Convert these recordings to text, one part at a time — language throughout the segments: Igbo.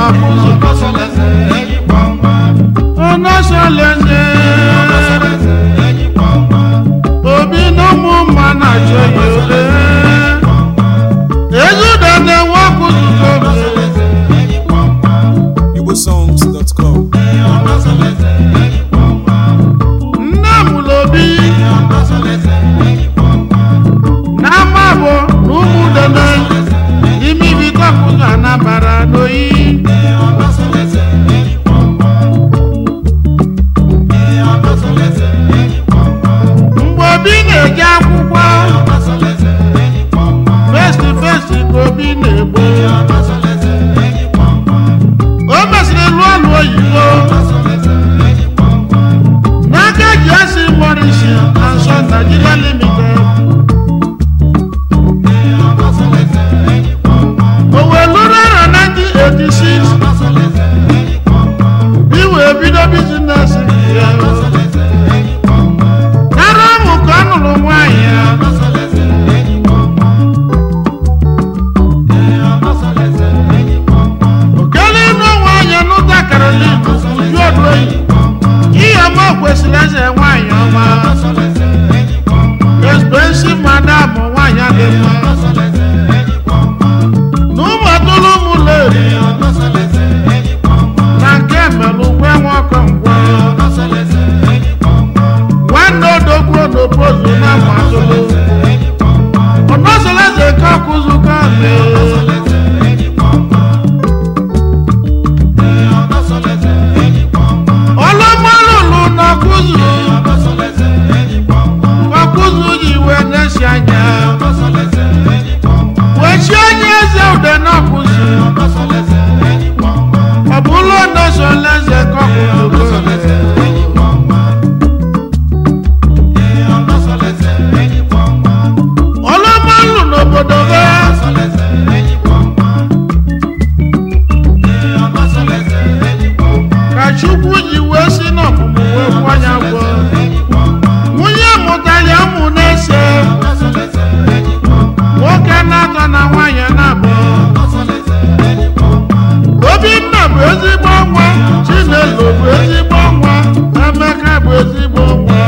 n'ọkụzụ ọnọsọleze obi na ụmụ mma na-achọ ya ole ezude na-enwe ọkụzụ kobe igbosongs.com nne mụrụ obi n'ama bụ na ụmụ dene ime ibido ọkụzụ anabara n'oyi mgbe obi na-eje akwụkwọ festi festi ka obi na-egbo o mesịrị lụọ ọlụ oyibo n'aka ji esi morisi ansọ Nigeria limited o wee lụrụ arọ 1986 iwe bido bizines ya nara ahụ ka ọ nụrụ nwaanyị ya okele ịnụ nwaanyị nụta Caroline uju odoyi ihe ọma kwesịrị eze nwaanyị ọma expensive madam nwaanyị dị mma na ụmụ atụrụ ụmụ leri na nke melụ ngwe nwoke ngwe nwanne odogwu n'opozu na ụmụ atụrụ ọnọsọleze nke ọkụzụ kabe ọlọmọlụlụ n'ọkụzụ ọkụzụ ji wee na-esi anya wee chi onye eze ude n'ọkụzụ ọ bụ ụlọ ọnọsọleze nke ọkụzụ ọlọmọlụ n'obodo be ka chukwu ji wee si n'ọmụmụ wee kwanya gwọ nwunye mụtara ụmụ na-ese nwoke na-atọ na nwaanyị na-abụ obinna bụ ezigbo nwa chinelo bụ ezigbo nwa emeka bụ ezigbo nwa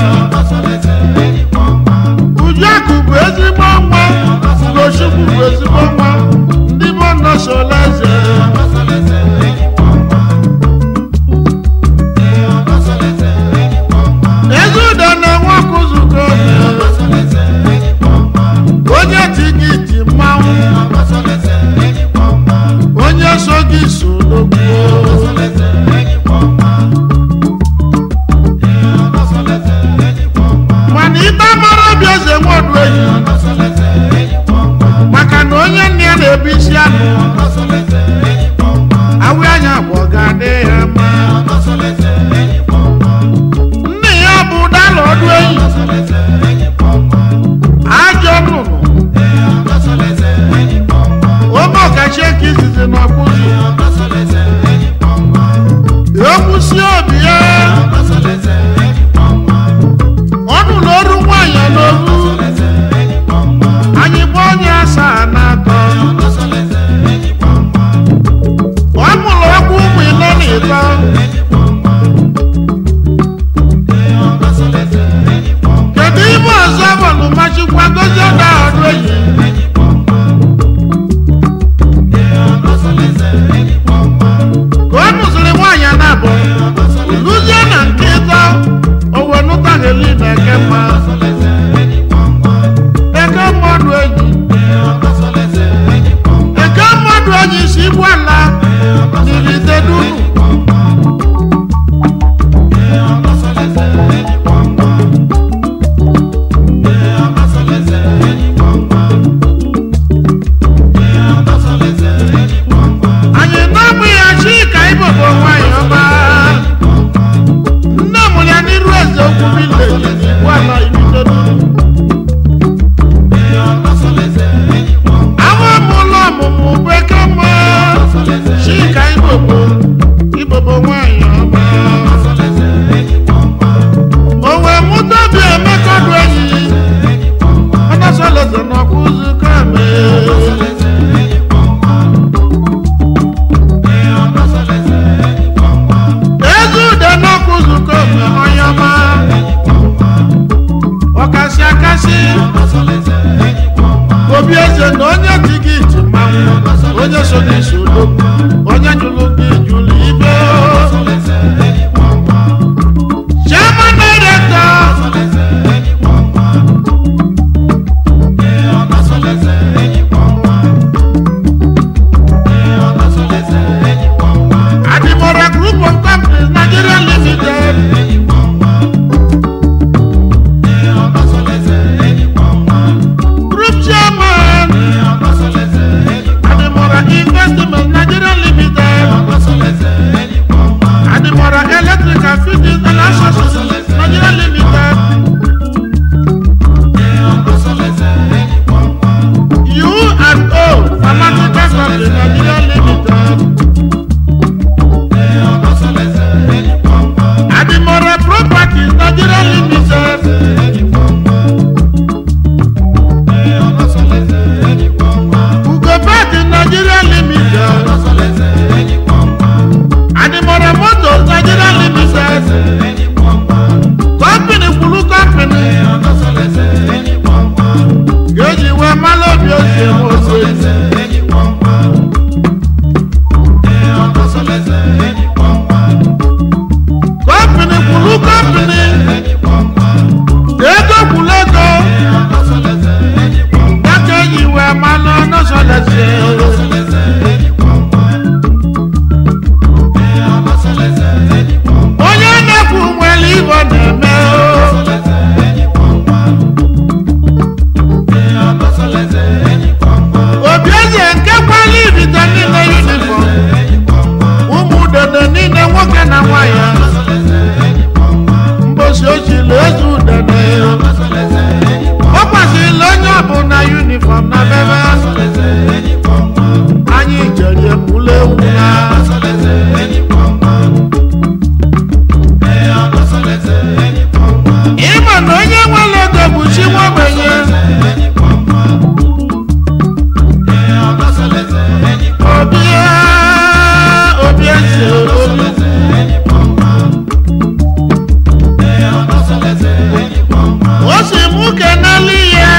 ujuakụ bụ ezigbo nwa ugochukwu bụ ezigbo nwa ndị bụ nọsolaeze ezudo na-enwe ọkụzụko onye tigiti mmanwụ onye so gị so n'ogbuo mana ikpe mara obi eze nwodu enyi maka na onye nne ya na-ebu isi anụ awụ anya bụ ọ ga-adị ya mma nne ya bụ dala ọdụ enyi ajọ nnụnụ ome ọkachi eke izizi n'ọkpụzi ekwusi obi ya ọnụ na oru nwaanyị n'oru anyị gba onye asaa na atọ ọ mụrụ ọkwa ụmụ ịnọ na ịtọ kedu ibe ọzọ bụlụ machikwa gozie ọda ọdụ enyi ka ọ nụziri nwaanyị na abụ luzie na nke ịtọ na onye dị gị iti mmanwụ onye so gị so odogwu onye jụrụ gị jụrụ ibe chairman director Adimora Group of Companies Nigeria Limited Group Chairman Adimora Investment Nigeria Limited Adimora Electrical Fittings and Accessories Nigeria Limited U and O Pharmaceutical Company Nigeria Limited Adimora Properties Nigeria Limited Ugobet Nigeria Limited Adimora Motors Nigeria Limited Company kwuru company ga-eji wee mara obi ose m ose company kwuru company ego kwuru ego aka eji wee mara n'ọsọlese onye na-ekwu nwere ibe ọ na-eme o. obi eze nke kwala irite niile yunifọm ụmụ udene niile nwoke na nwanyị mbosi ochili eze udene ọ kwasịrịla onye ọbụla yunifọm na bebe anyị jere ekwula ewu na ịma na onye nwere ego bụ chi nwa ogbenye obi obi eze olu o si mụ kenelu ihe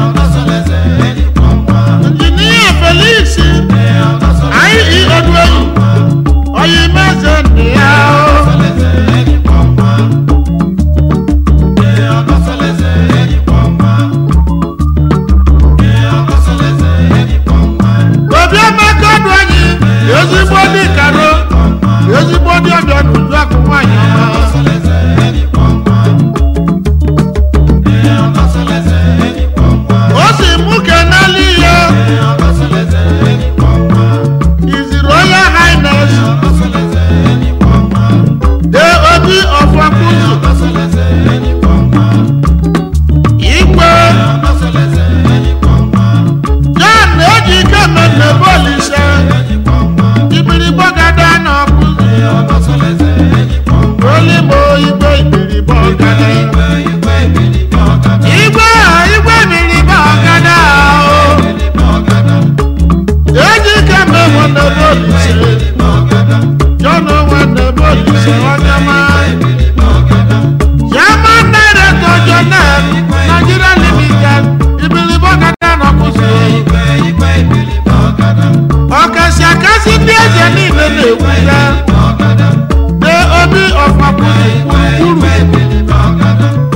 injinia felix anyị odueyi oyi meze nne ya o obi emeka ọdụ anyị ezigbo dị karo ezigbo dị ọbịa n'uju akụ nwaanyị ọma o si mụ kenelu ihe iziri onye highness de obi ọfọkụzụ igwe john na-eji ike mmemme bọọlụ ise ibirigbo gada na ọkụzụ olimo igwe ibirigbo ọgada igwe a igwe ibirigbo ọgada o eji ike mmemme na bọọlụ ise john nwanne bọọlụ ise onye maa Chairman Director Jonel Nigeria Limited Ibilibo Gada n'ọkụzi ọkasị akasị ndị eze niile na-ewuga de obi ọfọkụzi gburugburu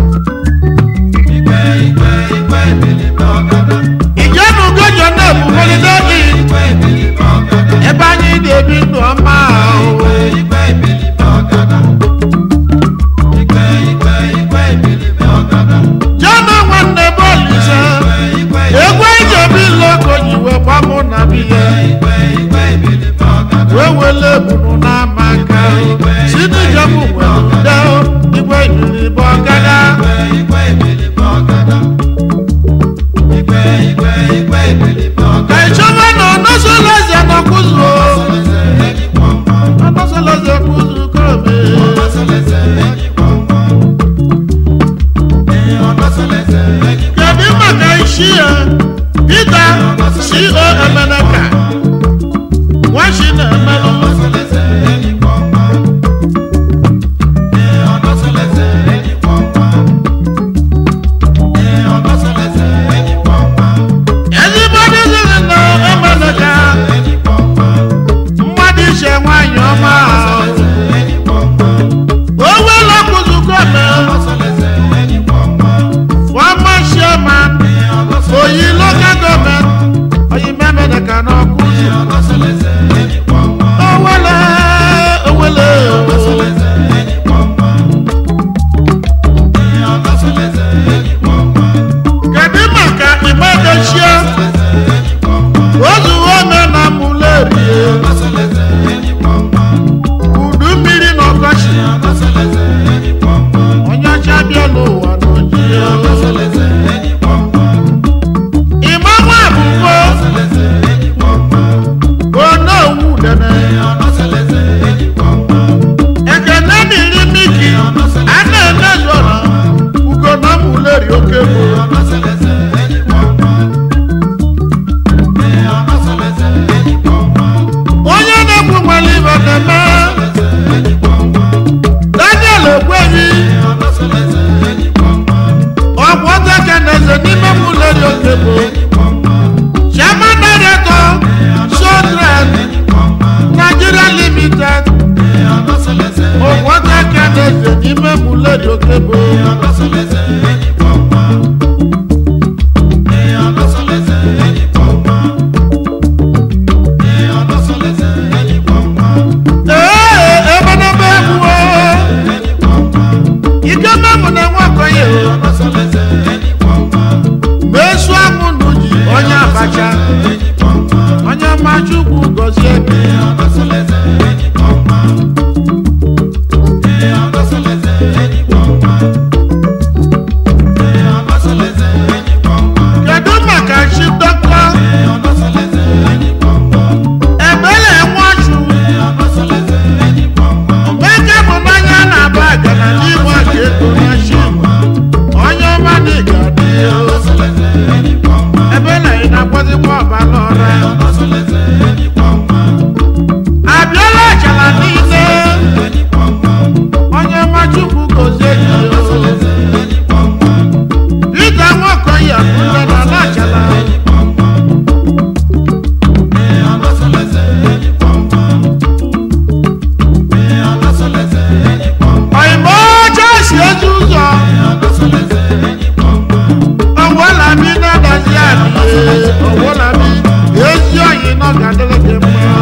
ijenugo Jonel bụ holiday inn ebe anyị na-ebi ndụ ọma ahụ Jana nwanne bọọlụ ise egwu eji obi loko ji wee gbamụ na biya wee wele ebunu n'ama aka si n'ijọbụ nwere ude igwe yiri bụ ọgada ka ịchọba na ọnọsọleze nọkwụzụ ọnọsọleze kwụzụ kome kedu maka isi ya Peter co emeneka nwachi na-emelụ ezigbo ndị okebo ee ebenebe egwu ike memụ na-enwe okonye mesu amụ n'uji onye abacha onye ọma chukwu gọzie ebe kedu maka chi dọkịta ebele nwachu omeke bụ n'anya na-aba agana n'igwe aka ego na chi onye ọma na ịga dị ebele ị na-agbazikwa ọbala ọra abịala achala niile onye ọma chukwu gozie gị dịka nwaokoye akụle na na-achala oyimbo oche si ezi ụzọ owolabi na-adazi adị owolabi ezi oyi nọ ga-adịrị gị mma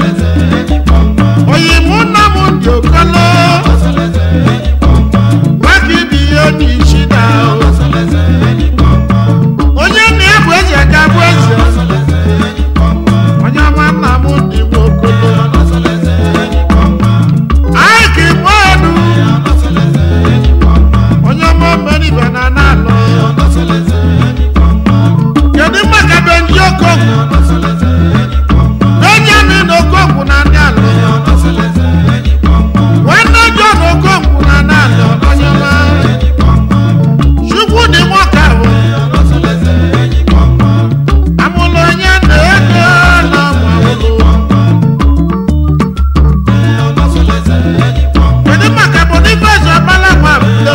oyimụ nna m dị okolo maka ibi ihe n'isi na onye nna ya bụ eze ga-abụ eze onye ọma nna m dị nwa okolo anyị ka igbo elu onye ọma mmeribe na na-alụ kedu maka benji okogwu benjamin okogwu na ndị alụ nwanne john okogwu na ndị alụ onye ọma chukwu dị nwoke ahụ amụlụ onye na ego na amụlụ kedu maka boniface ọbala nwa abụdo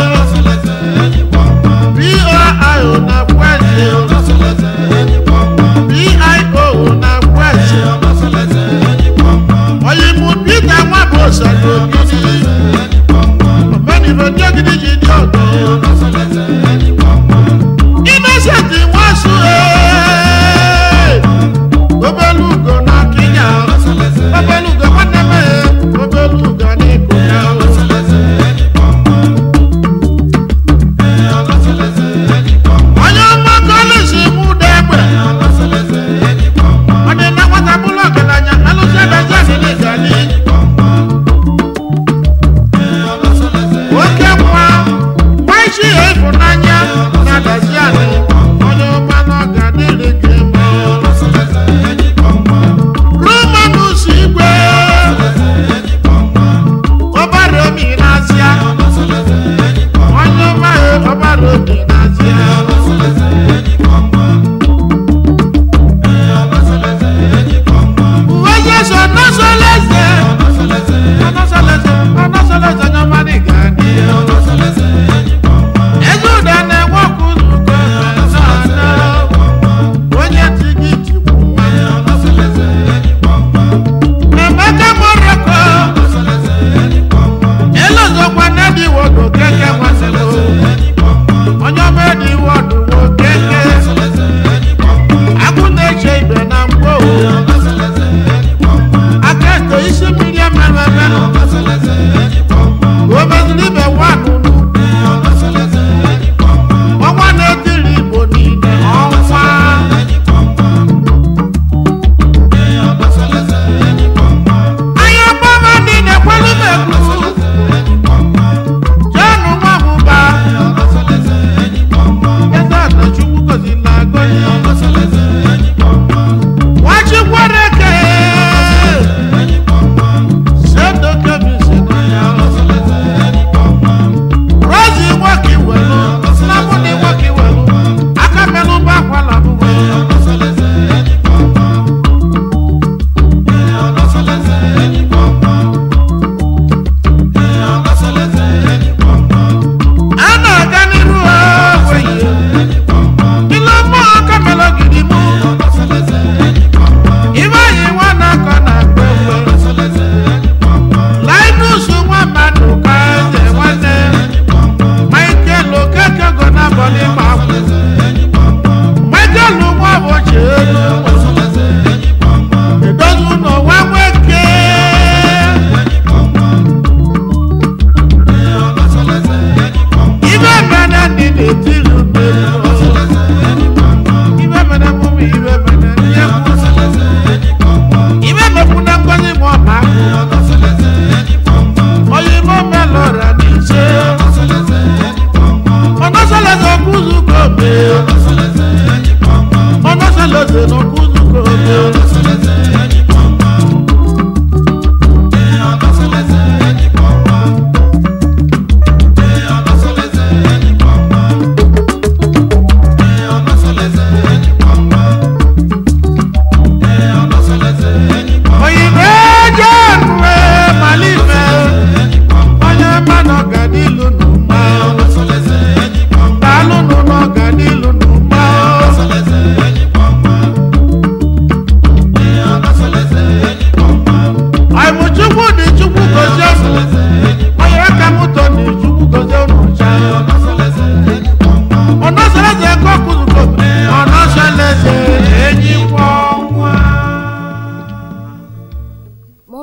bio na kweze bio na kweze oyimu peter nwa bụ osado ogidi omenibe ndị ogidi ji dị ọdọ innocent nwasu obelugo na kenya obelugo nwanne m obelugo na iko ya onye ọma kọlịsị mụ dị egbe ọ dị na nwata bụrụ ọgaranya alụsị adazi adịghị gani oke nwa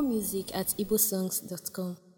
More music at igbosongs.com.